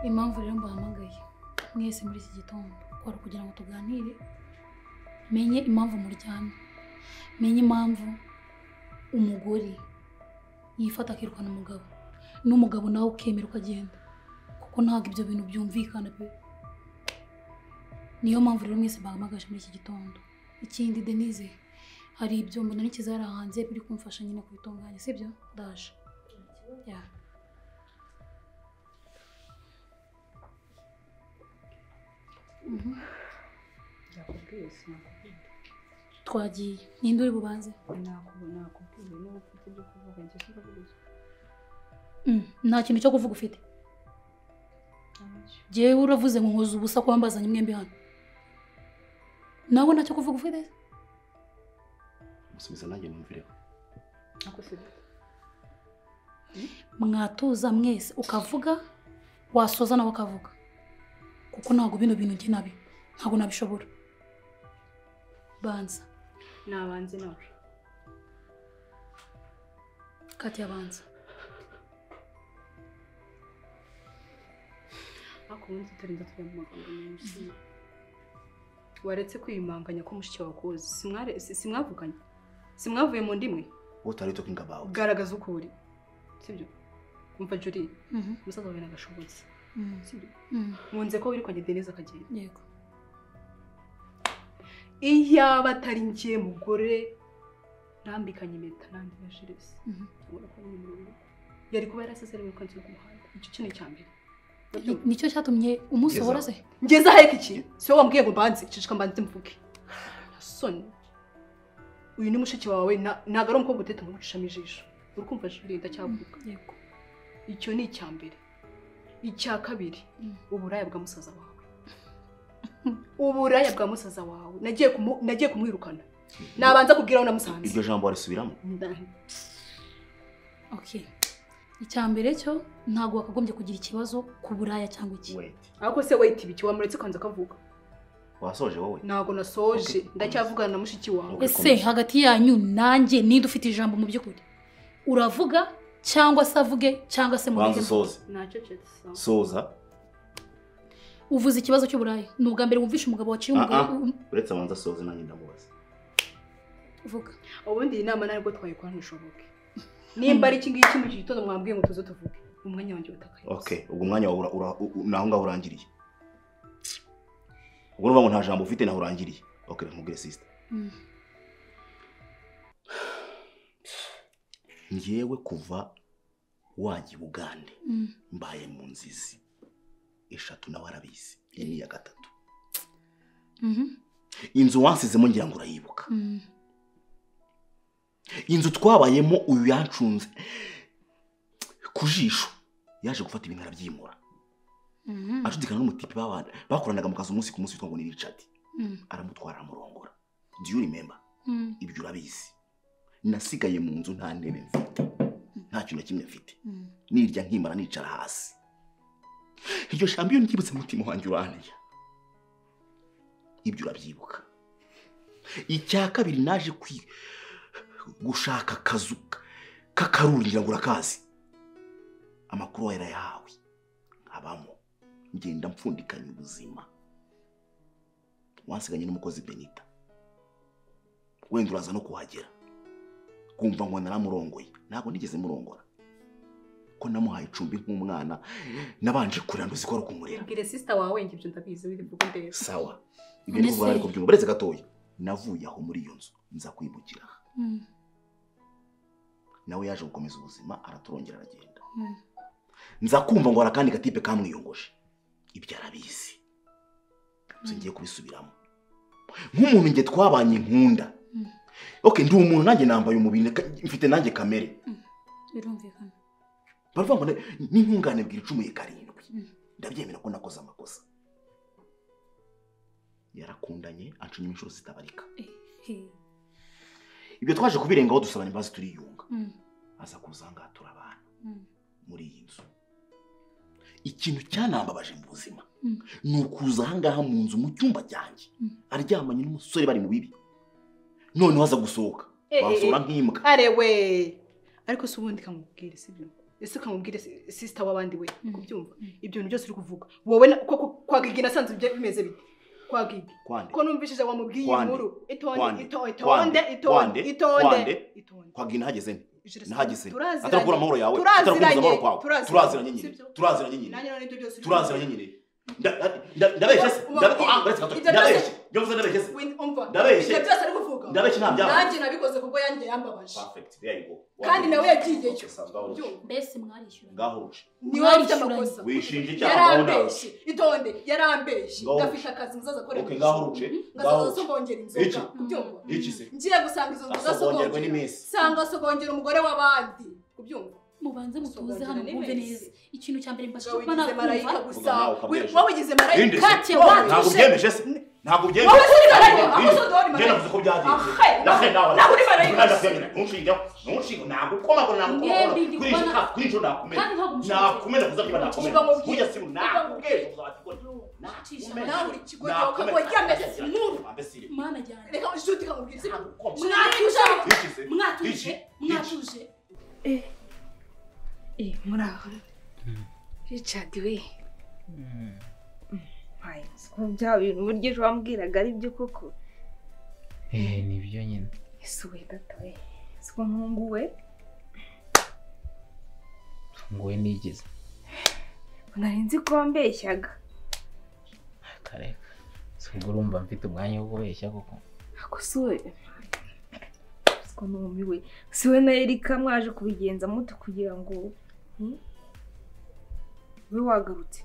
impamvu rero mbahamagaye mwese muri iki gitondo wari kugira ngo tuganire menye impamvu muryamye menye impamvu umugore yifata akirukana umugabo n'umugabo nawe ukemera ukagenda kuko ntabwo ibyo bintu byumvikana pe niyo mpamvu rero mwese bahamagaje muri iki gitondo ikindi denise hari ibyo mbona n'ikizara hanze biri kumfasha nyine kubitunganya sibyo ndaje ya Nakubwiye sinakubwiye. twagiye ninde uri bubanze Nakubu- Nakubwiye niba ufite ibyo kuvuga njye sinavuga iki. Mm, nta kintu cyo kuvuga ufite Ntacyo. jyewe uravuze ngo nkoze ubusa ko wambazanye mwembi hano nawe ntacyo kuvuga ufite musubiza nanjye numvireho Ako sibyo. mwatuza mwese ukavuga wasoza nawe akavuga kuko ntabwo bino bintu njye nabi ntabwo nabishobora banza Nabanze nawe. kati yabanza Ako ubundi tutarinda tujya mu magambo menshi. Waretse kwiyumanganya ko mushiki wawe akuzi. Simware- si- Simwavuganye. Simwavuye mu ndimwe. what are you talking about Garagaza uko uri. Sibyo. Umva Julie, Mhm, umusaza wawe nagashobotse. mhm, Sibyo. mhm, Munze ko wirukanye Denise akagenda. yego Iyaba atari njye mugore nambikanye impeta nandi na Jules. mhm. Ubona ko ari umurongo. yari kuba yarasezerewe umukunzi wo ku muhanda icyo kintu cya mbere Ni- nicyo cyatumye umusohora se ngeze aheka iki si wowe wambwiye ngo mbanze cicika mbanze mvuge soni uyu ni mushiki wawe na- ntabwo ari umukobwa uteta ngo ucishamo ijisho uri kumva juri ndacyavuga yego icyo ni icya mbere icya kabiri Mm. uburaya bwa musaza wawe uburaya bwa musaza wawe nagiye kumu- nagiye kumwirukana nabanza kubwira aho namusanze iryo jambo warisubiramo Nda- okay icya mbere cyo ntabwo wakagombye kugira ikibazo ku buraya cyangwa iki wait ariko se wait ibiki wamuretse ukanza akavuga wasoje wowe ntabwo nasoje Okay. ndacyavugana na mushiki wawe Okay. ese hagati yanyu nanjye ninde ufite ijambo mu by'ukuri uravuga cyangwa se avuge cyangwa se banza mureke usoze nacecetse sawa soza uvuze ikibazo cy'uburaya ni ubwa mbere wumvishe umugabo waciye umugabo Ah, ah. uretse abanza asoze nanjye ndamubaza uvuga ubundi iyi nama ntabwo twayikora ntishoboke nimba ari iki ngiki mu iki gitondo mwambwiye ngo tuze tuvuge umwanya wanjye utakaye okay ubwo umwanya wawe ura- ura- u- u- ni aho ngaho urangiriye ubwo nuvuga ngo nta jambo ufite naho urangiriye okay reka nkubwire sister Mm. njyewe kuva wajya i bugande Mm. mbaye mu nzizi eshatu nawe arabizi iyi ni iya gatatu Mhm. inzu wansizemo ngira ngo urayibuka Mm. inzu twabayemo uyu yancunze ku jisho yaje gufata ibintu arabyimura Mhm. acudikana n'umutipe babana bakoranaga mu kazi umunsi ku munsi witwa ngo ni Richard Mm. aramutwara aramurongora do you remember Mm. ibyo urabizi nasigaye mu nzu nta ntebe mfite nta kintu na kimwe mfite Mm. nirya nkimara nicara hasi iryo jambo iyo ryibutse mutima wanjye urantya ibyo urabyibuka icya kabiri naje kwi gushaka akazu k'akaruri ngira ngo urakazi amakuru wawe yarayahawe nkabamo ngenda mpfundikanya ubuzima wansiganye n'umukozi benita wenda uraza no kuhagera kumva ngo naramurongoye ntabwo nigeze murongora ko namuhaye icumbi nk'umwana nabanje kurira nduzi ko ari ukumurera ibwire sisita wawe njye ibyo ndabizi wirivuga ndeba sawa ibyo ni Mbese- kuva ariko byumva uretse gatoya navuye aho muri iyo nzu nza kwimukira aha Mm. nawe yaje gukomeza ubuzima araturongera aragenda Mm. nza kumva ngo hari akandi gatipe kamwiyongoje ibyo arabizi gusa ngiye kubisubiramo nk'umuntu njye twabanye nkunda Mm. oke ndi umuntu nanjye nambaye umubiri ka- mfite nanjye kamere birumvikana baravuga ngo ne- n'intungane bwira icumuye karindwi Mm. ndabyemera ko nakoze amakosa yarakundanye ancunyemo inshuro zitabarika Eh, eh. ibyo twaje kubirengaho dusabana imbabazi turiyunga Mm. aza kuza ngaha turabana Mm. muri iyi nzu ikintu cyanambabaje mu buzima Mm. ni ukuza ahangaha mu nzu mu cyumba cyanjye Mm. aryamanye n'umusore bari mu bibi noneho aza gusohoka Eh, eh, wasura eh. nk'imbwa arewe ariko si ubundi kamubwire si byo ese ukamubwire sisita w'abandi we Mm. kubyumva Mm. ibyo bintu byose uri kuvuga wowe na- koko kwa gigi nasanze ibyo bimeze bite kwa gigi Kwande. ko numvishije wamubwiye iyi Kwande. nkuru itonde Kwande. itonde Kwande. itonde itonde Kwande. itonde Kwande. itonde kwabwira ntihageze nte Ijuru ntihageze nte turaziranye. atarakura amahoro yawe Turaziranye. atarakubuza amahoro kwawe Turaziranye. turaziranye nyine Sibyo? turaziranye nyine nanjye none ibyo byose uri turaziranye nyine Nda- nda- nda- ndabeshya se Uba- Ndabe- uba- ah, uretse gato. ibyo ndabeshya byose- ibyo mvuze ndabeshya se Win- umva Ndabeshye. ibyo byose ari kuvuga ndabeshya nta byaba nanjye nabikoze kuko yanjye yambabaje perfect there you go kandi nawe yagiyeyo yagiyeyo Byumva. mbese mwarishyura ngaho urusha niwe ufite amakosa wishinja icyaha ngaho yarambeshye itonde yarambeshye Ngaho- gafite akazi muzaza nawe akorera okay ngaho urushe ngaho ngasoza urushe sogongera Iki? inzoga kubyumva iki se ngiye gusanga izo nzoga asongerwa asogongera n'iminsi sanga asogongera umugore w'abandi kubyumva mubanze mutuze hano Asogongera mwumve n'iminsi. neza ikintu cya mbere mbashije Wowe kuba ugize marayika nakumva gusa Vuga nawe ukabeshya. wowe ugize marayika Bindi se? Ntacyo wowe wanga. ntabwo ugishe- ubyemeje se ntabwo wowe ubyemeje uri marayika Bindi. aho uzi udahora Njye marayika navuze ko byagenze Ahe, nawe nawe nawe uri marayika ntunshingeho ntunshingeho ntabwo ukomakora ntabwo ukomakora Mwembi ndi kuri iyi kubona- shaka kuri iyi shaka nakumena kandi ntabwo umushingiye. nakumena kuza niba nakumena Uba mubwiye. kujya simu nakubwira Ucisha nawe uri ikigogo ukaba uryamye sinuru mana jyana reka inshuti ikamubwira izina mwatuje Bicize. mwatuje Bicize. mwatuje Eh, muraho. Richard we. Mpaye ko bya bintu uburyo ejo wambwiraga ari byo koko. Eh, ni byo nyine Ese we data we. Ese ko nkunguwe. nguwe nigeze Nari nzi ko wambeshyaga. kareka si ubwo urumva mfite umwanya wo kubeshya koko Ako si we. Ese ko numiwe. Si we na Erika mwaje kubigenza mute kugira ngo hmm? we wagarutse.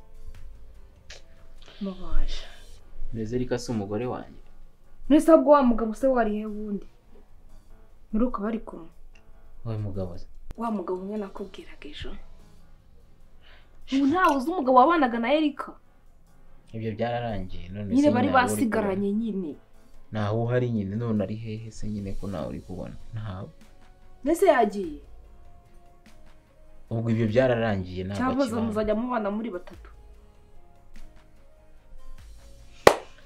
Mubaje. mbese ariko si umugore wanjye None se ahubwo wa mugabo se wari he wundi? Muruko bari kumwe. wowe mugabo se wa mugabo umwe nakubwiraga ejo ubu ntawe uzi umugabo wabanaga na erika ibyo byararangiye none se nyine nyine bari ntawe uri basigaranye nyine kubona. ntawe uhari nyine none ari hehe se nyine ko ntawe uri kubona ntawe mbese yagiye ubwo ibyo byararangiye ntabwo cyangwa zo akibana muzajya mubana muri batatu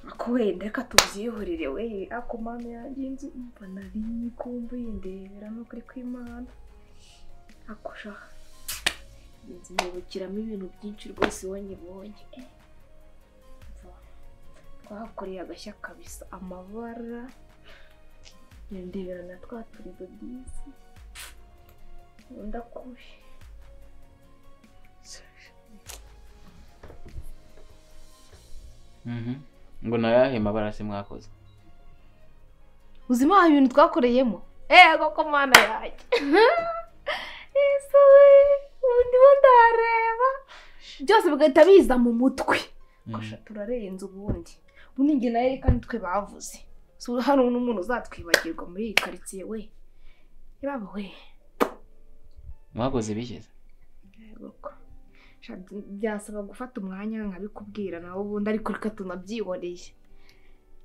ako wenda reka tubyihorere we ako mama yanjye inzu umva nari kumva yindebera ni ukuri kw'imana ako sha inzu nibukiramo ibintu byinshi rwose wanyibonye twahakoreye agashya kabisa amabara yandebera na twa turido disi ndakubi Mhm. ngo nawe yahe mabara se mwakoze uzima ibintu twakoreyemo eee koko mana yanjye yesuwe ubu ndimo ndareba byose bigahita biza mu mutwe Gusha, turarenze ubundi ubundi njye na Erika nitwe bavuze si ubu hari n'umuntu uzatwibagirwa muri iyi karitsiye we ibaba we mwakoze bigeze Yego. Sha, byasaba gufata umwanya nkabikubwira nawe ubundi ariko reka tunabyihoreye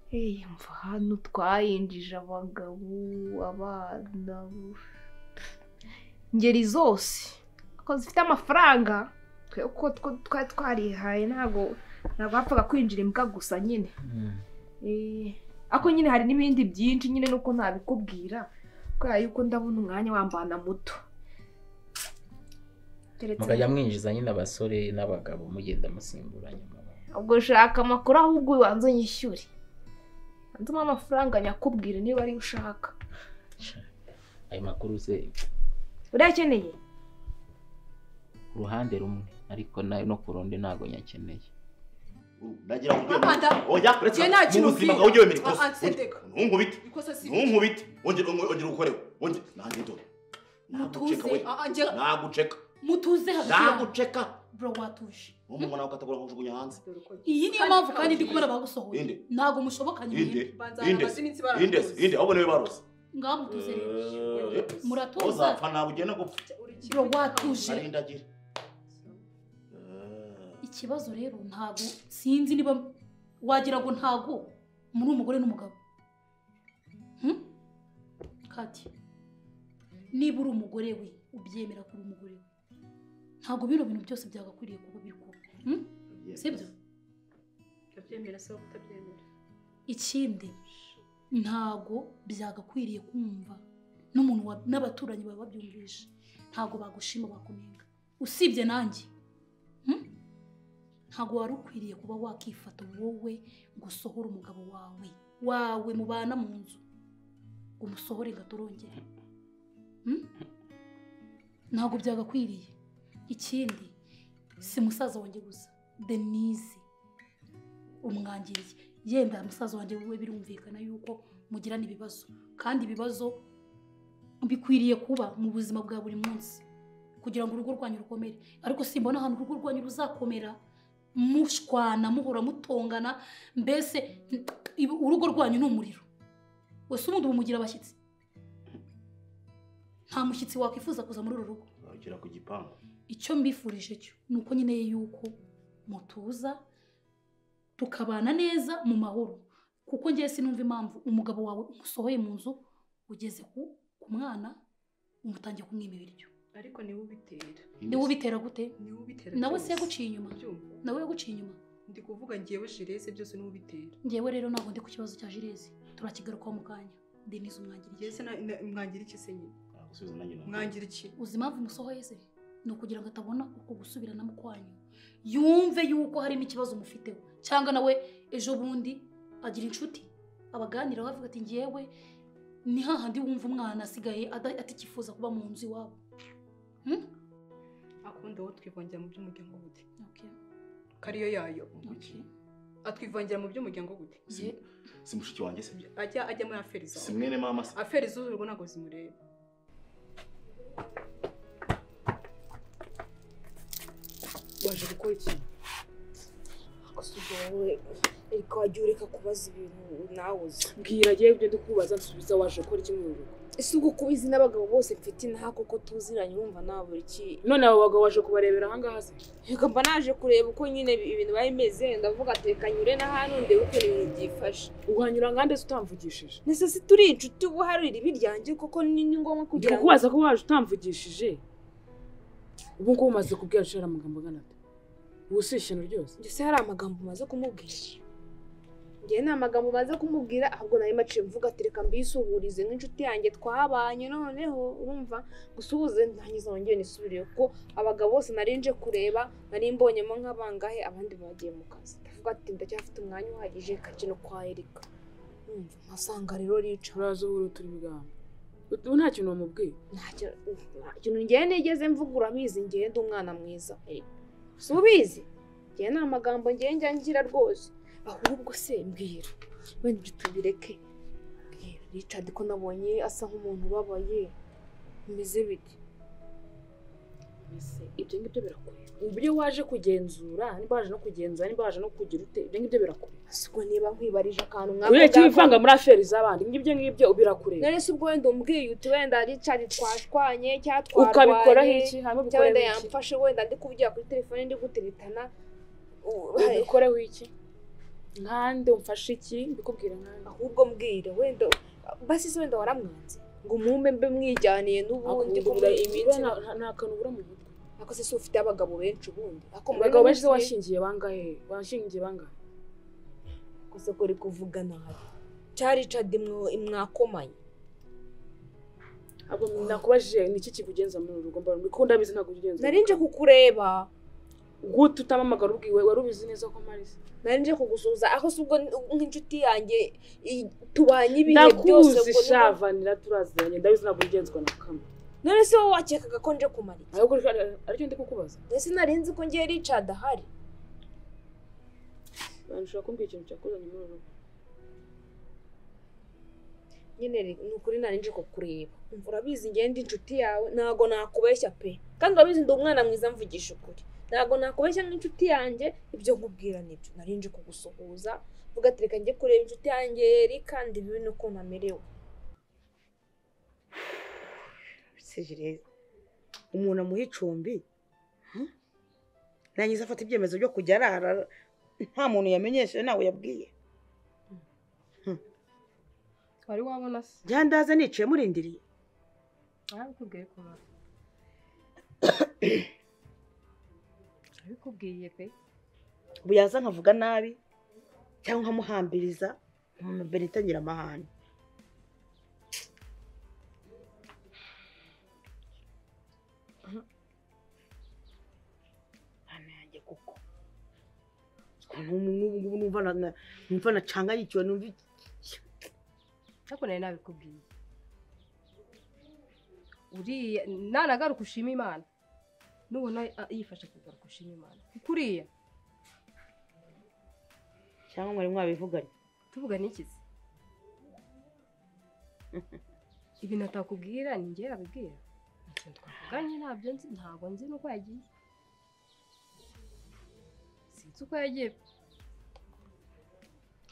Hey, mva hano twayinjije abagabo abana bu- ingeri zose ko zifite amafaranga twe uko two- twari twarihaye ntabwo ntabwo hapfaga kwinjira imbwa gusa nyine Mhm. Eh, ariko nyine hari n'ibindi byinshi nyine nuko ntabikubwira kubera yuko ndabona umwanya wambana muto Keretse- mukajya mwinjiza nyine abasore n'abagabo mugenda musimburanya amabara ubwo ushaka amakuru ahubwo ubanza unyishyure banza umuhe amafaranga nyakubwire niba ariyo ushaka ayo makuru se urayakeneye ku ruhande rumwe ariko na- no ku rundi ntabwo nyakeneye nagira ngo Amanda, oya uretse njye nta mu kintu buzima mbwira. bwawe ujye wemera Ah, ah, ikosa sendeka. ntunkubite ikosa si ntunkubite wongera wongera ukorewe wongera nanjye ndore naguceka we Mutuze. Ah, ah, njye naguceka mutuze hagati naguceka bro watuje n'umuntu nawe ukatagura kujugunya hanze Dore uko- iyi niyo mpamvu kandi ndi kubona bagusohoye Inde. ntabwo mushobokanye inde mwembi banzana Inde. amasinitsi inde baramutuza. inde ahubwo niwe barose ngaho mutuze rero Eh, Muratuza. uzapfa ntabwo ugenda gupfa Uri kimwe bro watuje ari indagira ikibazo rero ntabwo sinzi niba wagira ngo ntabwo muri umugore n'umugabo Hmm? kati niba uri umugore we ubyemera ko uri umugore we ntabwo bino bintu byose byagakwiriye kuba biri kuba Hmm? sibyo utabyemera se wowe utabyemera ikindi ntabwo byagakwiriye kumva n'umuntu wa- n'abaturanyi baba babyumvisha ntabwo bagushima bakunenga usibye nanjye Hmm? ntabwo wari ukwiriye kuba wakifata wowe ngo usohore umugabo wawe wawe mubana mu nzu ngo umusohore gatorongere Hmm? ntabwo byagakwiriye ikindi si musaza wanjye gusa denise umwangiriye yenda musaza wanjye we birumvikana yuko mugirana ibibazo kandi ibibazo bikwiriye kuba mu buzima bwa buri munsi kugira ngo urugo rwanyu rukomere ariko simbona ahantu urugo rwanyu ruzakomera mushwana muhora mutongana mbese ibu- urugo rwanyu ni umuriro wese ubundi bumugira abashyitsi nta mushyitsi wakwifuza kuza muri uru rugo bagera ku gipangu icyo mbifurije cyo ni uko nkeneye yuko mutuza tukabana neza mu mahoro kuko ngewe sinumva impamvu umugabo wawe umusohoye mu nzu ugeze ku ku mwana umutangiye kumwima ibiryo ariko niwe ubitera niwe ubitera gute niwe ubitera nawe byose. se yaguciye inyuma Byumva? nawe yaguciye inyuma ndi kuvuga ngewe jireze byose niwe ubitera ngewe rero ntabwo ndi ku kibazo cya jirezi turakigarukaho mu kanya denise umwangiriye jyese mwangira iki se nyine gusubiza nanjye numva mwangira iki uzi impamvu umusohoye se ni ukugira ngo atabona uko gusubirana mu kwanyu yumve yuko harimo ikibazo umufiteho cyangwa nawe ejo bundi agira inshuti abaganiraho avuga ati ngewe ni hahandi wumva umwana asigaye ada- atakifuza kuba mu nzu iwabo akunda wowe twivangira mu by'umuryango gute Okay, kariyo yayo okay. atwivangira mu by'umuryango gute Ye- si mushiki wanjye se ajya ajya muri aferi si zawe mwene mama se aferi z'urugo ntabwo zimureba waje gukora iki Asuga wowe ariko wajya ureka kubaza ibintu nawe uzi mbwira njyewe ibyo ndikubaza nsubiza waje gukora iki mu rugo ese ubwo kuba izi n'abagabo bose mfite inaha koko tuziranye wumva nawe buri iki none abo bagabo waje kubarebera ahangaha se reka mba naje kureba uko nyine ibi- ibintu biba bimeze ndavuga ateka nyure na hano ndebe ukuntu ibintu byifashe uhanyura ngande se utamvugishije nese si turi inshuti ubu hari iribi ryanjye koko ni ni ngombwa ndi kugira ngo kukubaza ko waje utamvugishije ubu ngubu umaze kubwira nshira amagambo angana ate ubu si ishyano ryose ndetse hari amagambo umaze kumubwira ngewe nta magambo umaze kumubwira ahubwo nayo maciye mvuga ati reka mbisuhurize nk'inshuti yanjye twabanye noneho urumva gusuhuze ntangiza wongere nisubiriye kuko abagabo bose nari nje kureba nari mbonyemo nk'abangahe abandi bagiye mu kazi ndavuga ati ndacyafite umwanya uhagije kakino kwa erika urumva nkasanga rero ricara turaza ubu turi ibiganza ubu nta kintu wamubwiye ntacyo ntakintu ngewe nigeze mvuga urabizi ngewe ndi umwana mwiza Erega, si ubizi ngewe nta magambo ngewe njya ngira rwose ahubwo se mbwira wenda ibyo tubireke Mbwira, Richard ko nabonye asa nk'umuntu ubabaye bimeze bite mbese ibyo ngibyo birakureba uburyo waje kugenzura niba waje no kugenzura niba waje no kugira ute ibyo ngibyo birakureba siko niba nkwibarije akantu uretse ko- wivanga muri aferi z'abandi ngibyo ngibyo birakureba none se ubwo wenda umbwiye uti wenda Richard twashwanye cyangwa twarwanye ukabikoraho iki hanyuma cyangwa wenda ubikoreho iki yamfashe wenda ndi kuvugira kuri telefone ndi guteritana u- ubikoreho iki nkande umfashe iki mbikubwira nkande ahubwo mbwira wenda basi se wenda waramwanze ngo umume mbe mwijyaniye n'ubundi Ahubwo bura- bura nta- nta- nta kantu ubura mu mutwe ako se si ufite abagabo benshi ubundi ako muri abagabo uno benshi se munsi- washingiye bangahe washingiye bangahe ako se ko uri kuvuga nabi cya Richard mwo- mwakomanye ahubwo nakubajije ni iki kikugenza muri uru rugo mbona ko ndabizi ntabwo ugenza nari nje kukureba gute utamamagara ubwiwe wari ubizi neza ko mparise nari nje kugusuhuza aho se ubwo n- nk'inshuti yanjye i- tubanye ibihe byose ndakuzi ubwo ni- shavanira turaziranye ndabizi ntabwo ugenzwa na kamwe none se wowe wakekaga ko nje kumara iki ahubwo ari- aricyo ndi kukubaza none se nari nzi ko ngiye Richard ahari abantu ushobora kumbwira ikintu cyakuzanye muri uru rugo nyine re- ni ukuri nari nje kukureba umva urabizi ngewe ndi inshuti yawe ntago nakubeshya pe kandi urabizi ndi umwana mwiza mvugisha ukuri ntago nakubeshya nk'inshuti yanjye ibyo nkubwira nibyo nari nje kugusuhuza vuga ati reka njye kureba inshuti yanjye yeri kandi bibe nuko namerewe Sejire, umuntu amuha icumbi hmm? rangiza afata ibyemezo byo kujya arara nta muntu yamenyesheje ntawe yabwiye wari wabona se jya ndaza nicaye murindiriye arabikubwiye kumara arabikubwiye pe ubu yaza nkavuga nabi cyangwa nkamuhambiriza umuntu benita agira amahane yanjye koko n'ubu ngubu numva na- numva nacangayikiwe numva iki- ariko nari nabikubwiye uriya nanagaruka ushima imana nubona a- yifashe kugaruka ushima imana kuko uriya cyangwa mwari mwabivuganye tuvuga n'ikizi ibintu atakubwira ni njye yabibwira ikintu twavuganye ntabyo nzi ntabwo nzi n'uko yagiye sinzi uko yagiye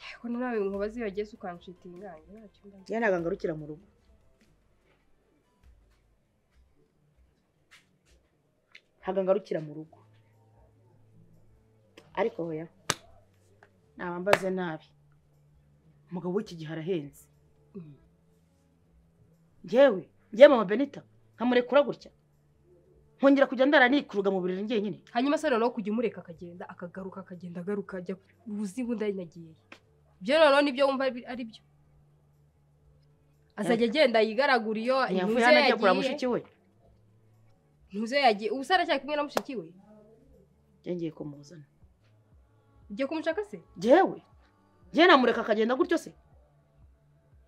ariko nawe nkubaze iyo yageze ukanshitinganya ntacyo mba nzi. njye ntabwo ngarukira mu rugo ntabwo ngarukira mu rugo ariko hoya nabambaze nabi umugabo w'iki gihe arahenze njyewe njyewe mama benita nkamurekura gutya nkongera kujya ndara nikuruga mu buriri njyenyine hanyuma se noneho kujya umureka akagenda akagaruka akagenda agaruka ajya uzi ngo ndayinagiye ibyo noneho nibyo wumva ari ari byo azajya agenda yigaragura iyo ntiyavuye ntuze hano ajya kureba yagiye mushiki we ntuze yagiye ubu se aracyari kumwe na mushiki we yongeye kumuzana ugiye kumushaka se njyewe njyewe namureka akagenda gutyo se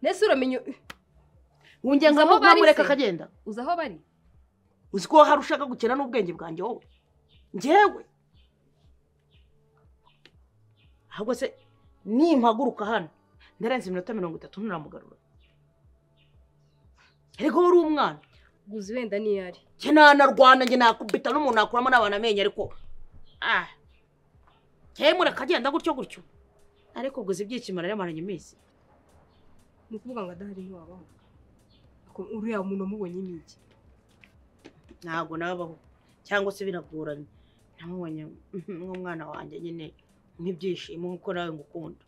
nese uramenya wongeye Uzi aho bari nkamureka se? akagenda uzi aho bari uzi ko hari ushaka gukina n'ubwenge bwanjye wowe njyewe ahubwo se nimpaguruka hano ndarenze iminota mirongo itatu nturamugarura erega wowe uri umwana guzi wenda niyo ari njye nanarwana njye nakubita n'umuntu nakuramo n'abantu amenyo ariko ah njyewe mureka agenda gutyo gutyo ariko ubwo uzi ibyishimo naramaranye iminsi ni ukuvuga ngo adahari ntiwabaho Ako- uriya muntu wamubonye ni iki ntabwo nabaho cyangwa se biragoranye namubonye nk'umwana wanjye nyine nk'ibyishimo nk'uko nawe ngukunda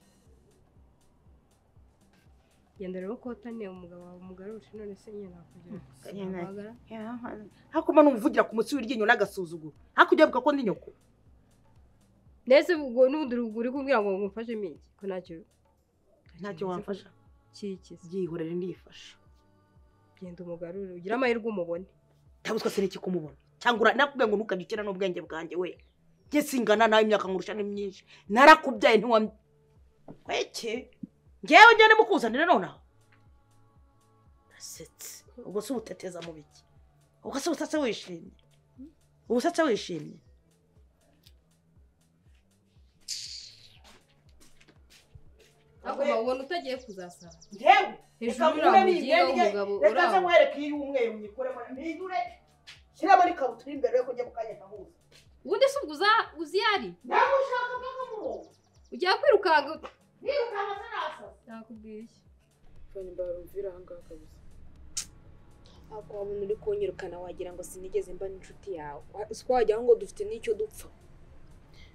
genda rero kotane umugabo wawe umugarurire none se nyine nakugira Nyine nari- sinabagara hakoma n'umuvugira ku mutsi w'iryinyo n'agasuzuguro hakurya avuga ko ndi nyoko nese ubwo n'ubundi uri kumbwira ngo ngumfashe mingi ko ntacyo ntacyo wamfasha kikize byihorere ndifasha genda umugarure ugire amahirwe umubone ntabwo twese n'iki kumubona cyangwa ura- nakubwiye ngo ntukabikira n'ubwenge bwanjye we njye singana nawe imyaka nkurusha ni myinshi narakubyaye ntiwam kweke ngewe njyane mukuzanira nonaha asetse ubwo se ubuteteza mu biki ubwo se ubusatse wishimye ubusatse wishimye ariko ubona utagiye kuzasara ngewe hejuru uriya mugiye w'umugabo reka uraho nkwereke iyi y'umweru nyikoremo mpindure shyiramo n'ikabutura imbere yo kujya mu kanya kahuza ubundi se ubwo uza- uzi iyo ari nawe ushaka nk'akamurongo ugiye kwirukanka nirukanga se nasaza nakubwiye iki Fani mbarumvira aha ngaha kabisa ariko wabona uri kunyirukana wagira ngo sinigeze mba n'inshuti yawe uko wagira ngo dufite n'icyo dupfa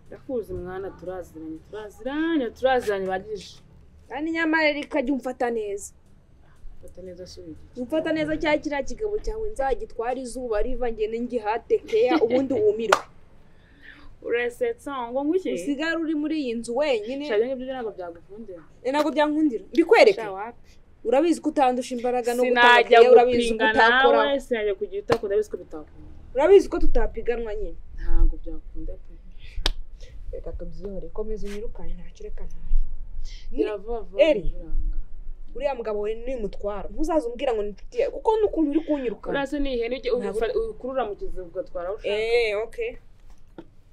ndakuzi mwana turaziranye turaziranye turaziranye bagije kandi nyamara rero ikajya umfata neza fata neza asubira umfata neza cya kiriya kigabo cyawe nzagitwara izuba riva ngende ngihatekeya ubundi wumirwe urasetsa ngo ngwiki usigare uri muri iyi nzu wenyine shaje nk'ibyo ntabwo byagukundira Eh, ntabwo byankundira mbikwereke sha wapi urabizi ko utandusha imbaraga no sinajya gutandukanya urabizi ko gupinga utakora nawe sinajya kugira utakunda ndabizi ko bitakunda urabizi ko tutapiganwa nyine ntabwo byakunda pe reka tubyihore komeza unyirukane ntacyo reka ntaye birava Eri. biranga uriya mugabo we ni umutwaro ntuzaze umbwira ngo ni inshuti yawe kuko n'ukuntu uri kunyirukana urase ni ihene ujya Ntabwo- uyifa- uyikurura mu kiziba ugatwara aho ushaka eee oke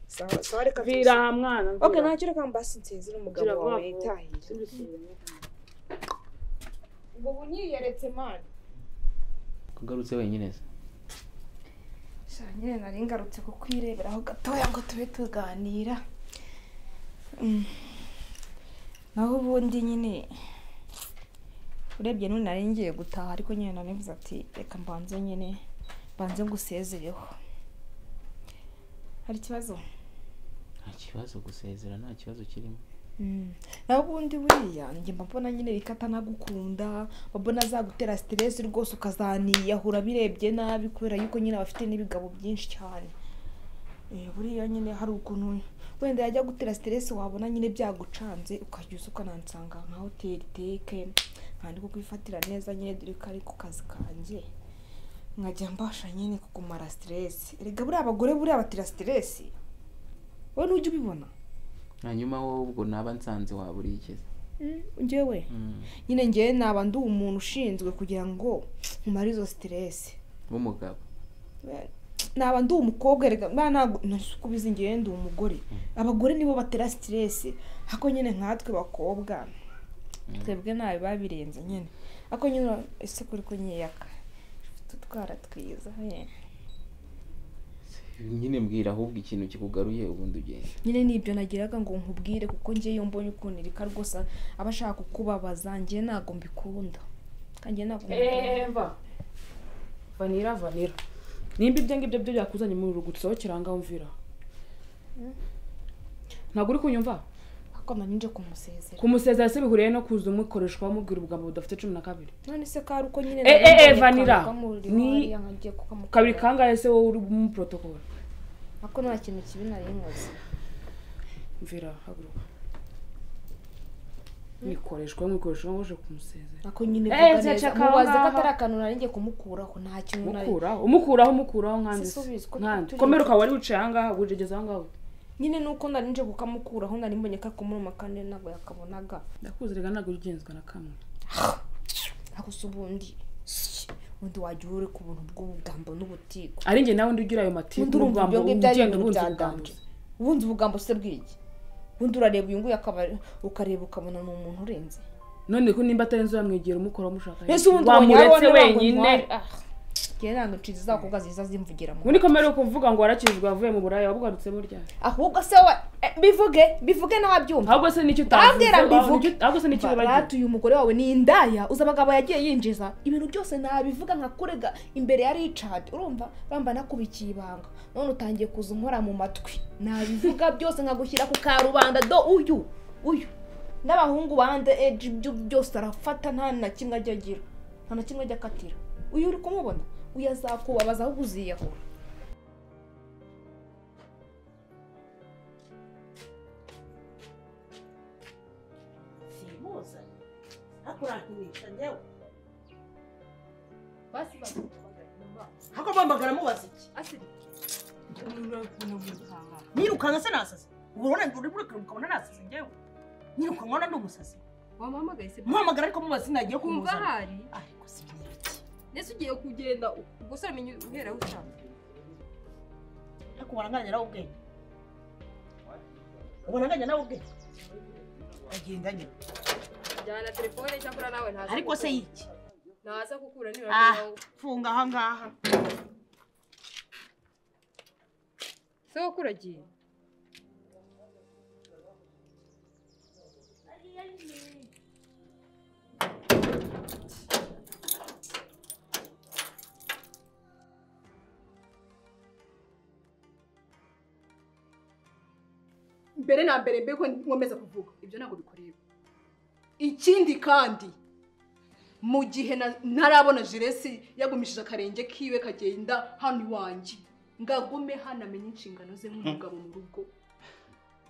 sawa sawa reka vira aha mwana mvira. oke ntacyo reka mbasi nsezere umugabo Vira wawe vuba vuba. yitahire Simbisubiremo. ubwo bunyiyeretse mani kugarutse wenyine se sha nyine nari ngarutse kukwireberaho gatoya ngo tube tuganira Mm. naho ubundi nyine urebye n'ubu nari ngiye gutaha ariko nyine nanivuze ati reka mbanze nyine mbanze ngusezereho hari ikibazo nta kibazo gusezera nta kibazo kirimo Mm. naho ubundi buriya njye mba mbona nyine rikata nagukunda mbona azagutera siteresi rwose ukazaniyahura birebye nabi kubera yuko nyine aba afite n'ibigabo byinshi cyane Eh, buriya nyine hari ukuntu wenda yajya gutera siteresi wabona nyine byagucanze ukajya uza ukanansanga nka hoteli teke nkandi ko kwifatira neza nyine dore ko ari ku kazi kanjye nkajya mbasha nyine kukumara siteresi erega buriya abagore buriya batera siteresi wowe ntujya ubibona hanyuma wowe ubwo naba nsanze waba urikiza njyewe nyine njyewe naba ndi umuntu ushinzwe kugira ngo umare izo siteresi w'umugabo naba ndi umukobwa reka mba ntabwo nasuku bizingiye ndi umugore abagore nibo batera siteresi ako nyine nkatwe bakobwa twebwe nabi babirenze nyine ako nyine ese kuri ko nyiyaka tutwara twiza we. nyine mbwira ahubwo ikintu kikugaruye ubundi ugenda nyine nibyo nagiraga ngo nkubwire kuko njyewe iyo mbonye ukuntu irika rwose aba ashaka kukubabaza njye ntabwo mbikunda kandi njye ntabwo mbikunda. Eva vanira vanira nimba ibyo ngibyo byo byakuzanye mu rugo usohokera ahangaha umvira ntabwo uri kunyumva ariko nanjye kumusezera kumusezera se bihuriye no kuza umukoreshwa wamubwira ubugambo budafite cumi na kabiri none se ko ari uko nyine Eh, eh, eh, nabonye Vanilla, kantu kamuri ni- wariya nkagiye kukamukora. kabiri kangahe se wowe uri mu protocol ariko nta kintu kibi nari nkoze mvira haguruka nikoreshwa mwikoreshwa waje kumusezera ako nyine Eh, vuga neza ceceka aho mubaze ko ngaho. atari akantu nari ngiye kumukuraho nta kintu nari mukuraho umukuraho umukuraho nkanjye Si subiza uko nkanjye turi- komera ukaba wari wicaye ahangaha wigegeze ahangaha nyine nuko nari nje kukamukuraho nari mbonye ko akumuruma kandi ntabwo yakabonaga ndakuzerega ntabwo ugenzwa na kamwe ako se ubundi ubundi wagira uri ku buntu bw'ubugambo n'ubutiko ari njye nawe ugira ayo matiku ubundi urumva ibyo n'ubwambo ngibyo ari ugenda ibintu ubunza ubwambuzi byaganje ubundi ubugambo se bw'iki ubundi urareba uyu nguyu akaba ukareba ukabona ni umuntu urenze none ko nimba atari nzu yamwegera umukora mushaka mbese ubundi wamuretse ntabwo wenyine ntwari- ah, njye ntabwo nshinzi z'abakobwa ziza zimvugira mu muri komere ukuvuga ngo warakijwe wavuye mu buraya wabugarutsemo ryari ahubwo se wa eh, bivuge bivuge n'ababyumva ahubwo se nicyo utavuze Bambwira ngo ahubwo ivuge. nicyo- ahubwo se nicyo wibagiwe baratuye umugore wawe ni indaya uzi abagabo yagiye yinjiza ibintu byose nabivuga nka kurega imbere ya richard urumva bamba nakubikiye ibanga none utangiye kuza unkora mu matwi nabivuga byose nkagushyira ku karubanda do uyu uyu n'abahungu bande eji ibyo byose arafata nta na kimwe ajya agira nta na kimwe ajya akatira uyu uri kumubona uyu azakubabaza ahubwo uziyahura simuzanye akurankinisha njyewe hako mpamagara mubaza iki nirukanka se nasaze ubu urabona ngo urimo uriruka ukabona nasaze njyewe nirukanka ubona ndi umusazi wamuhamagaye se muhamagara ariko mubaza sinagiye kumva kumuzana ahari ariko si iki ndetse ugiye kugenda ubwo menya uhera aho ushaka ariko waranganya nawe ubwenge waranganya nawe ubwenge agenda nyine jyana telefone cyakora nawe ntaza ariko se kukura. yiki ntaza gukura niba Ah. nawe funga ahangaha se wowe ukuragiye mbere na mbere mbere ko nkomeza kuvuga ibyo ntabwo bikureba ikindi kandi mu gihe na- ntarabona jiresi yagumishije akarenge kiwe kagenda hano iwanjye ngagume hano amenye inshingano ze nk'umugabo mu rugo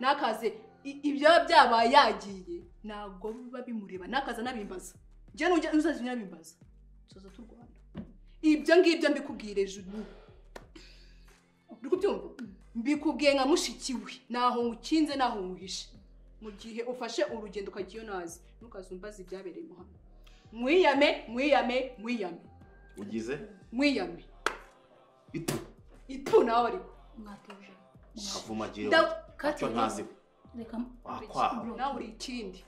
n'akaze i- ibyo byabaye yagiye ntabwo biba bimureba n'akaze anabimbaza njye nujya uzaza unabimbaza tuza turwana ibyo ngibyo mbikubwire juru uri kubyumva mbikubwiye nka mushiki we naho nkukinze naho nkuhishe mu gihe ufashe urugendo ukagiye nazi ntukaze umbaze ibyabereye mu hano mwiyame mwiyame mwiyame ugize mwiyame itu itu nawe ariko mwatuje kavumagiro Nda- ntacyo ntaziho reka Wakwawe. bro, nawe uri ikindi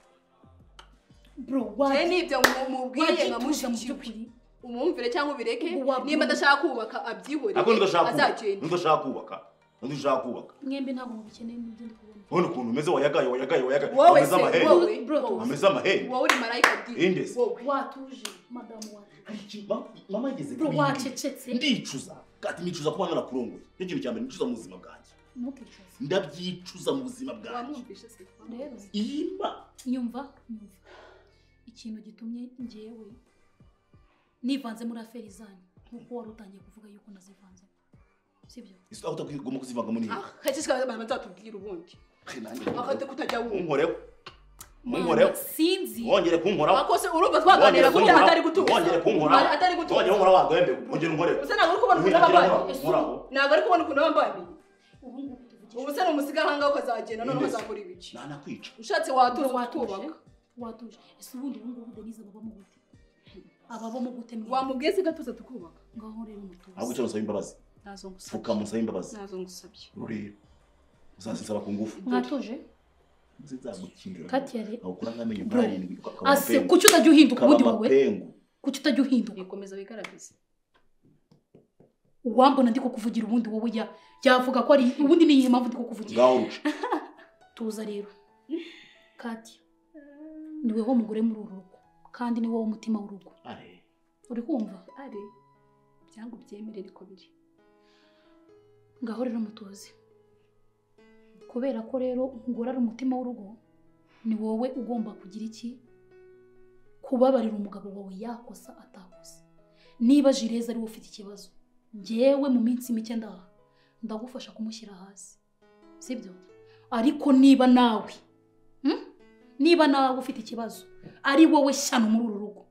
bro njye waje nibyo mu- mubwiye waje nka tuza mu mushiki we by'ukuri umwumvire cyangwa ubireke Ubu wabyumva. niba adashaka kubaka abyihorere ntabwo ndashaka kubaka azagenda ndashaka kubaka ndashaka kubaka mwembi ntabwo mubikeneye mubyo ndi kubona none ukuntu umeze wayagaye wayagaye wayagaye wowe ameze se amahembe wowe Bro, wowe ameze amahembe wowe uri marayika bwite Indesi. wowe watuje madamu watuje Ma- mama ageze bro kuri iyi wacecetse ndicuza kati nicuza kuba narakurongoye nicyo kintu cya mbere nicuza mu buzima bwanjye ntukicuze ndabyicuza mu buzima bwanjye wamwumvishe se rero iyi ma nyumva nyumva ikintu gitumye ngewe nivanze muri aferi zanyu nk'uko wari utangiye kuvuga yuko nazivanzemo sibyo isi aho utagomba kuzivangamo n'iyi akakishikara bazatubwira ubundi akate kutajya wumva munkoreho munkoreho sinzi wongere kunkoraho akose urumva twaganira ko Wongere atari kunkoraho. gutuza wongere kunkoraho atari wongere gutuza kunkoraho wagambe wongere unkoreho usa ntabwo uri kubona ukuntu Wongere abambaniye kunkoraho, unkoraho ntabwo ari kubona ukuntu abambaniye ubu ngubu tuvuge ubu se ni umusigahanga ukazagenda noneho uzakora ibiki nanakwica ushatse watuza watuje ukatwubaka watuje ese ubundi ubu ngubu denize babamo gute ababamo gute mwe wamubwiye se gatuza tukubaka ngaho rero ahubwo mutuze icyo nusaba imbabazi ntazo ngusabye pfukama usaba imbabazi ntazo ngusabye rureba uzazisaba ku ngufu mwatuje zizagukindura kati yari awukura nk'amenyo Bro, nk'arindwi ukaba ase amapengu. kuki utajya uhinduka ukaba ubundi wowe amapengu kuki utajya uhinduka nikomeza wigaragaze uwambona ndi kukuvugira ubundi wowe ya yavuga ko ari ubundi ni iyihe mpamvu ndi kukuvugira ngaho ruca tuza rero kati ni wowe mugore muri uru rugo kandi ni wowe umutima w'urugo are uri kumva ari byanga ubyemere ariko biri ngaho rero mutuze kubera ko rero umugore ari umutima w'urugo ni wowe ugomba kugira iki kubabarira umugabo wawe yakosa atakosa niba jireza ari we ufite ikibazo ngewe mu minsi mike ndaha ndagufasha kumushyira hasi sibyo ariko niba nawe hmm? niba nawe ufite ikibazo ari wowe shyano muri uru rugo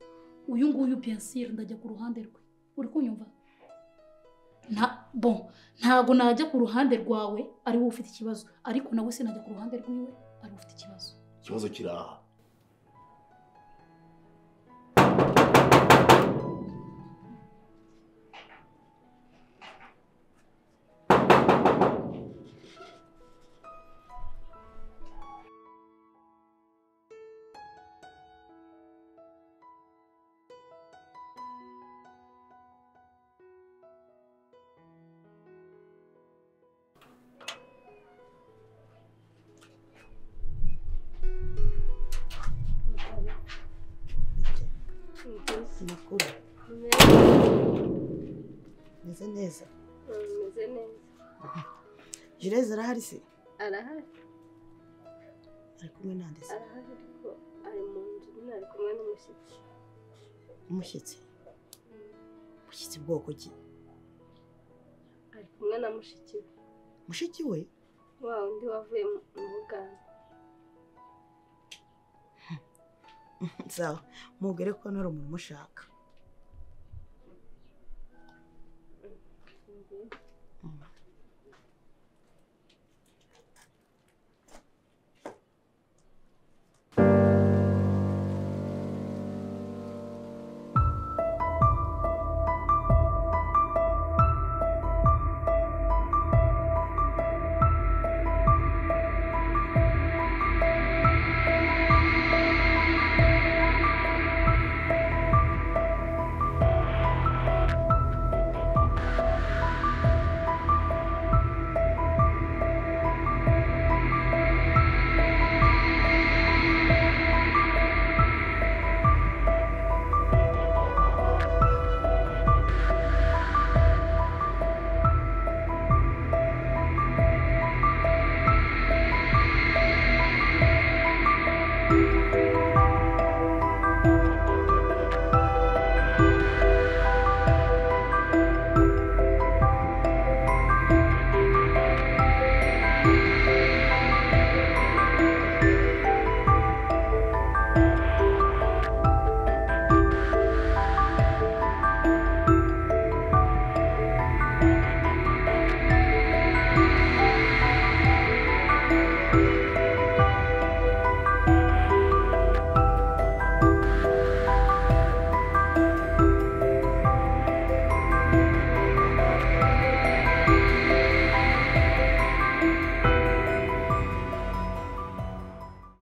uyu nguyu pensire ndajya ku ruhande rwe uri kunyumva nta bon ntabwo najya ku ruhande rwawe ari wowe ufite ikibazo ariko nawe sinajya ku ruhande rwiwe ari we ufite ikibazo ikibazo kiri aha Makuru meze neza Umeze neza jireze arahari se arahari ari kumwe nande se arahari ariko ari mu nzu nyine ari kumwe n'umushyitsi umushyitsi umushyitsi bwoko ki ari kumwe na mushiki we mushiki we wa undi wavuye mu mu bugande sawa mubwire ko nari umuntu umushaka